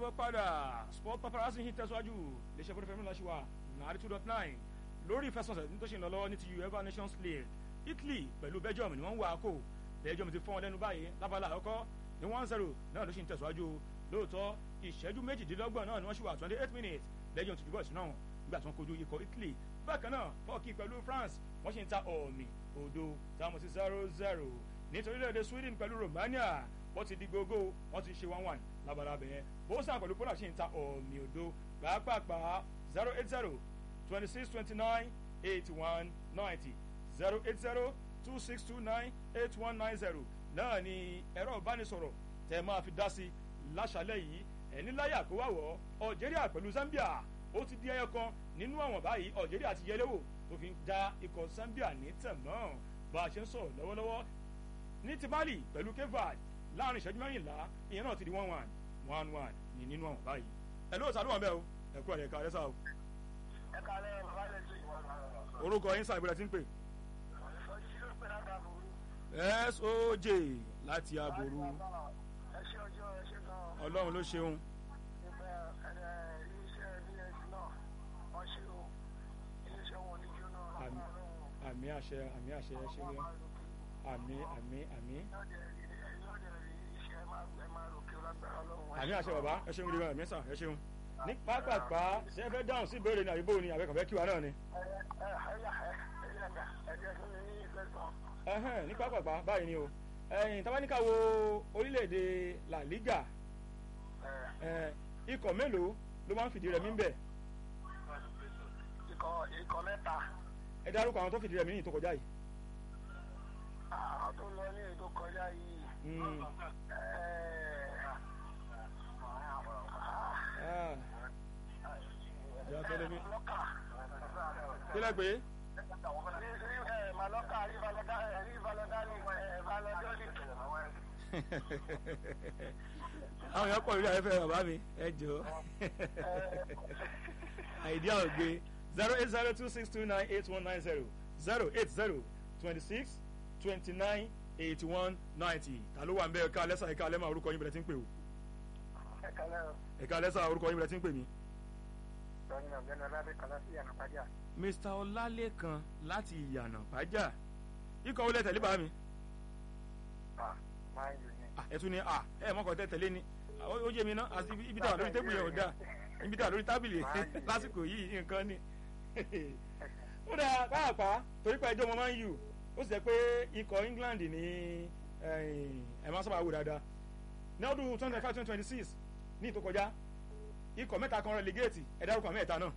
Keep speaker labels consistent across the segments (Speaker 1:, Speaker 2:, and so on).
Speaker 1: káàbọ̀ padà sport paparazzi yìí tẹ̀síwájú léṣe fún fẹ́mi láṣìwà nàárí two dot nine lórí ìfẹsọ̀nsẹ̀ ní tó ṣe ń lọ lọ́wọ́ ní ti uefa nations league italy pẹ̀lú belgium ni wọ́n ń wá kó belgium ti fọ́n wọn lẹ́nu báyìí lábala àkọ́kọ́ ní one zero náà ló ṣe ń tẹ̀síwájú lóòótọ́ ìṣẹ́jú méjìdínlọ́gbọ̀n náà ni wọ́n ṣì wà twenty eight minutes belgium ti dùbọ̀ ìṣúná nígbà tí wọ́n kojú ikọ̀ italy bákan náà turkey pẹ̀lú france wọ́n ṣì ń ta ọ̀mì òdo táwọn sí zero zero nítorí lóde sweden pẹ̀lú romania wọ́n ti di gbogbo wọ́n ti ṣe one one lábala bẹ̀yẹn bósà pẹ̀lú poland ṣì ń ta ọ̀mì òdo pàápàá zero eight zero twenty six twenty nine eighty one ninety zero eight zero two six two nine eight one nine zero náà ni ẹ̀rọ ìbánisọ̀rọ̀ tẹ́ máa fi dá sí láṣálẹ̀ yìí ẹni láyà kó wá wọ̀ algeria pẹ̀lú zambia ó ti di ẹyọ kan nínú àwọn báyìí algeria ti yẹlẹ́wò tó fi ń da ikọ̀ zambia ní tẹ̀mọ́ bá a ṣe ń sọ̀rọ̀ lọ́wọ́lọ́wọ́ ní ti mali pẹ̀lú kevad láàrin ìṣẹ́jú mẹ́rìnlá ìyẹn náà ti di one one one one ní nínú àwọn báyìí ẹ ló sàlùwà bẹ́ẹ̀ o ẹ kú ọ̀rẹ́ ẹ̀ka ẹ̀ sá o.
Speaker 2: ẹ̀ka lẹ́yìn bàbá lè ṣe ìwọ̀n
Speaker 1: orúkọ yín sàbẹ̀rẹ̀ tí ń pè. soj láti aboru
Speaker 2: ẹ ṣe ọjọ́ ẹ ṣe gan-an
Speaker 1: ọlọ́run ló ṣeun
Speaker 2: nípa ẹ̀rẹ̀ iléeṣẹ́ bs náà wọ́n ṣe o iléeṣẹ́ wọn ní jóná
Speaker 1: Àmín. àmì àṣẹ àmì àṣẹ ẹ ṣe wíwá àmì àmì àmì àmì àṣẹ bàbá ẹ ṣeun gidi gan àmì sàn ẹ ṣeun ní pápápá ṣe fẹ́ dáhùn sí ìbéèrè ní àyíbó ni àbẹ̀kànfẹ́ kíwa náà ni ẹhẹ́n ní pápápá báyìí ni o ẹ̀yìn tábánikà wo orílẹ̀-èdè la liga ẹ̀, ikọ̀ mélòó ló máa ń fìdí rẹmi ń bẹ̀
Speaker 2: ikọ̀ mẹ́ta
Speaker 1: ẹ dárúkọ àwọn tó fìdí rẹmi ní ìtò kọjá yìí.
Speaker 2: àwọn tó lọ ní ètò kọjá yìí
Speaker 1: Mm. Ah. Ìyá Fẹ́lẹ́ mi. kílẹ̀ pé
Speaker 2: Maloka Rivalodani Valodani
Speaker 1: àwọn èèyàn pọ̀ lórí afẹ́fẹ́ bàbá mi ẹ jọ àìdíà ògbé zero eight zero two six two nine eight one nine zero zero eight zero twenty six twenty nine eighty one ninety ta ló wà ń bẹ ẹ̀ka lẹ́sà ẹ̀ka lẹ́mà orúkọ yín bẹ̀rẹ̀ tí ń pè o
Speaker 2: ẹ̀ka lẹ́rọ
Speaker 1: ẹ̀ka lẹ́sà orúkọ yín bẹ̀rẹ̀ tí ń pè mí.
Speaker 2: lọ́yìn ọ̀gbẹ́ni ọ̀làdé kan láti yànnà pàjá
Speaker 1: mr ọlálẹ́kan láti ìyànà pàjá ikọ̀ wọlé tẹ̀lé bá mi
Speaker 2: máa ń yò ní.
Speaker 1: Ah, ẹ tún ní à ẹ mọ́kàn tẹ́ tẹ̀lé ni Ah, ó ó yé mi ná àti ibi- ibi tá wà lórí tébùlù yẹn ò dáa ibi tá wà lórí tábìlì lásìkò yìí nǹkan ni ó dáa pàápàá torí pé ẹjọ́ wọn máa ń yù ó sì jẹ́ pé ikọ̀ england ní ẹ̀ máa sábà wò dáadáa ní ọdún twenty five twenty twenty six ní ìtò kọjá ikọ̀ mẹ́ta kan relegate ẹ dárúkọ mẹ́ta náà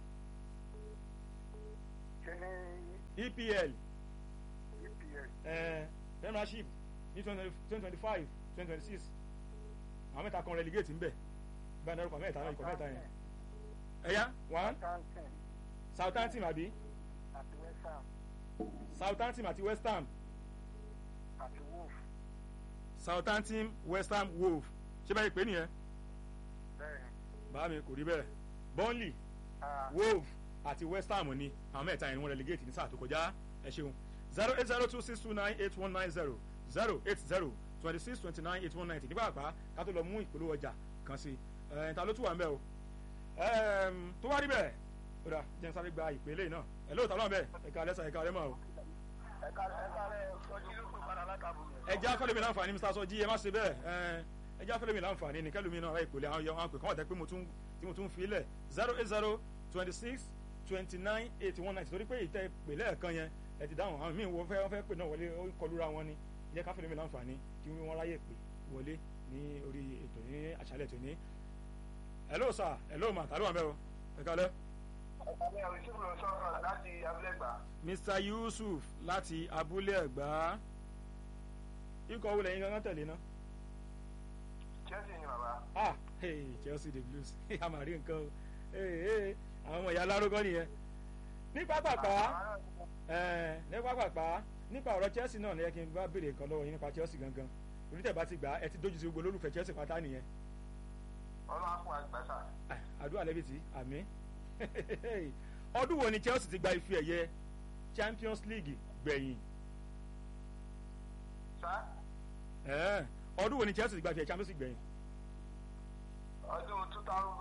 Speaker 2: ṣe ní
Speaker 1: epl
Speaker 2: EPL
Speaker 1: eh, premiership ní twenty twenty five twenty twenty six àwọn mẹ́ta kan relegate ń bẹ̀ bá a dárúkọ mẹ́ta náà ikọ̀ mẹ́ta yẹn ẹ̀yà one
Speaker 2: Southampton
Speaker 1: southampton àbí
Speaker 2: àti West Ham
Speaker 1: southampton àti west ham
Speaker 2: àti Wolf
Speaker 1: southampton west ham wolf ṣé báyìí pé nìyẹn
Speaker 2: bẹ́ẹ̀
Speaker 1: bàá mi kò rí bẹ́ẹ̀ burnley wolf àti west ham ni àwọn mẹ́ta yẹn ni wọ́n relegate ní sáà tó kọjá ẹ ṣeun zero eight zero two six two nine eight one nine zero zero eight zero twenty six twenty nine eight one ninety nígbà àgbà ká tó lọ mú ìpolówó ọjà kan sí ẹ̀ ta ló tún wà ń bẹ́ o Ẹm, tó wá rí bẹ́ẹ̀ ó dà jẹ́ n sáré gba ìpele náà ẹ̀ lóòótọ́ náà bẹ́ẹ̀ ẹ̀ka alẹ́sà ẹ̀ka alẹ́mọ̀ o
Speaker 2: ẹ̀ka ẹ̀ka rẹ̀ sọjí ló pè padà látàbù
Speaker 1: ẹjẹ́ afẹ́lẹ́mi láǹfààní mr sọjí ẹ má ṣe bẹ́ẹ̀ ẹ̀ ẹjẹ́ afẹ́lẹ́mi láǹfààní ní kẹ́lùmí náà ráì ìpele àwọn àwọn pè kọ́ ọ̀tẹ́ pé mo tún tí mo tún fi lẹ̀ zero eight zero twenty six twenty nine eighty one ninety torí pé ìtẹ́ ìpele ẹ̀kan yẹn ẹ ti dáhùn àwọn míì wọ́n fẹ́ wọ́n fẹ́ pè náà wọlé ó kọlura wọn ni ẹjẹ́ káfẹ́lẹ́mi láǹfààní kí wọ́n ráyè pè wọlé ní orí ètò ní àṣálẹ̀ tòní hello sir hello ma tàbí wọn bẹ́ẹ̀ o ẹ kálẹ́
Speaker 2: ẹ̀ka ní àwọn ìṣègùn lọ sọ̀rọ̀ láti abúlẹ̀gbà
Speaker 1: mr yusuf láti abúlé ẹ̀gbá ikọ̀ wo lẹ́yìn gangan tẹ̀lé náà
Speaker 2: Chelsea ni bàbá
Speaker 1: ah hey chelsea the blues a máa rí nǹkan o hey hey àwọn ọmọ ìyá alárúgọ́ nìyẹn ní pápápá ẹ̀ ní pápápá nípa ọ̀rọ̀ chelsea náà ni ẹ kí n bá béèrè nǹkan lọ́wọ́ yín nípa chelsea gangan onítẹ̀ bá ti gbà á ẹ ti dójú sí gbogbo olólùfẹ́ chelsea pátá nìyẹn
Speaker 2: ọlọ́run á fún àgbàsà
Speaker 1: Ah, àdúrà lẹ́bìtì àmì ọdún wo ni chelsea ti gba ife ẹ̀yẹ champions league gbẹ̀yìn
Speaker 2: sá
Speaker 1: Ẹ̀, ọdún wo ni chelsea ti gba ife ẹ̀yẹ champions league gbẹ̀yìn
Speaker 2: ọdún two thousand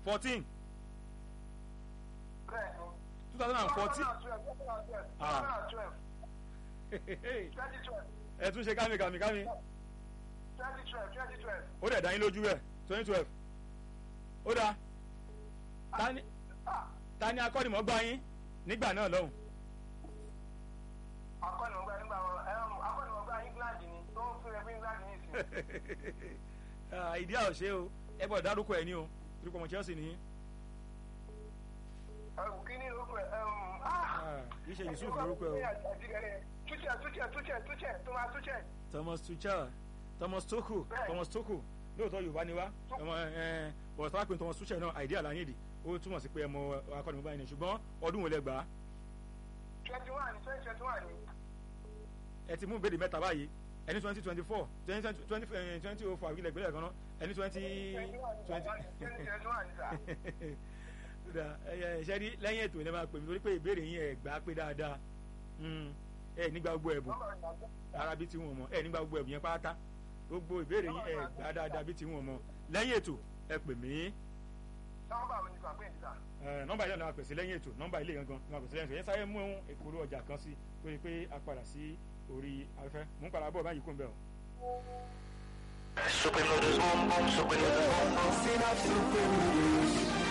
Speaker 1: fourteen
Speaker 2: bẹ́ẹ̀ ni.
Speaker 1: two thousand and fourteen
Speaker 2: Ah. twenty twelve
Speaker 1: ẹ tún ṣe kámi kámi kámi
Speaker 2: twenty twelve twenty twelve.
Speaker 1: ó dẹ̀ dá yín lójú rẹ̀ twenty twelve ó dáa ta ni
Speaker 2: Ah,
Speaker 1: ta ni akọ́nimọ̀ọ́gbá yín nígbà náà lọ́hùn
Speaker 2: akọ́nìmọ̀gbá nígbà wọn ẹ̀rọ akọ́nìmọ̀gbá England ni tó ń fún ẹgbẹ́ England ní ìsìn.
Speaker 1: Ah, ìdí àwòṣe o ẹ bọ̀ dárúkọ ẹ̀ ní o torípọ̀ ọmọ Chelsea ní
Speaker 2: ẹ̀wù kí ni orúkọ ẹ̀
Speaker 1: kì í ṣe Yusuf lórúkọ ẹ̀ o
Speaker 2: Tuchel Tuchel Tuchel Tuchel Thomas Tuchel.
Speaker 1: Thomas Tuchel Thomas Tuchel
Speaker 2: Bẹ́ẹ̀.
Speaker 1: Thomas Tuchel lóòótọ́ Yorùbá ni wá ọmọ ẹ bọ̀ tọ́wá pé Thomas Tuchel náà àìdí àlàyédè ó túmọ̀ sí pé ẹ mọ akọ́nimọ̀ọ́gbá yín ni ṣùgbọ́n ọdún wo lẹ gbà á
Speaker 2: twenty one twenty twenty one ni.
Speaker 1: ẹ ti mú ìbéèrè mẹ́ta báyìí ẹni twenty twenty four twenty twenty twenty oh five ilẹ̀ ìgbélẹ̀ kan náà ẹni twenty twenty
Speaker 2: twenty twenty one ni sà.
Speaker 1: kódà ẹ ṣe rí lẹ́yìn ètò ẹ̀ máa pè mí torí pé ìbéèrè yín ẹ̀ gbà pé dáadáa Mm, ẹ nígbà gbogbo ẹ̀bùn
Speaker 2: nọ́mbà ìgbàgbọ́.
Speaker 1: ara bí ti wọn mọ ẹ nígbà gbogbo ẹ̀bùn yẹn pátá gbogbo ìbéèrè yín ẹ̀ gbà dáadáa bí ti wọn mọ lẹ́yìn ètò ẹ pè mí
Speaker 2: nọ́mbà mi ni sà pé ní sà.
Speaker 1: ẹ, nọ́mbà ilé náà pèsè lẹ́yìn ètò nọ́mbà ilé gangan náà pèsè lẹ́yìn ètò yẹn sáré mú èkóró ọjà kan sí tó yẹ pé a padà sí orí afẹ́fẹ́ mú padà bọ̀ báyìí kó ń bẹ̀ o.
Speaker 3: Super noodles, boom boom, super noodles, boom boom.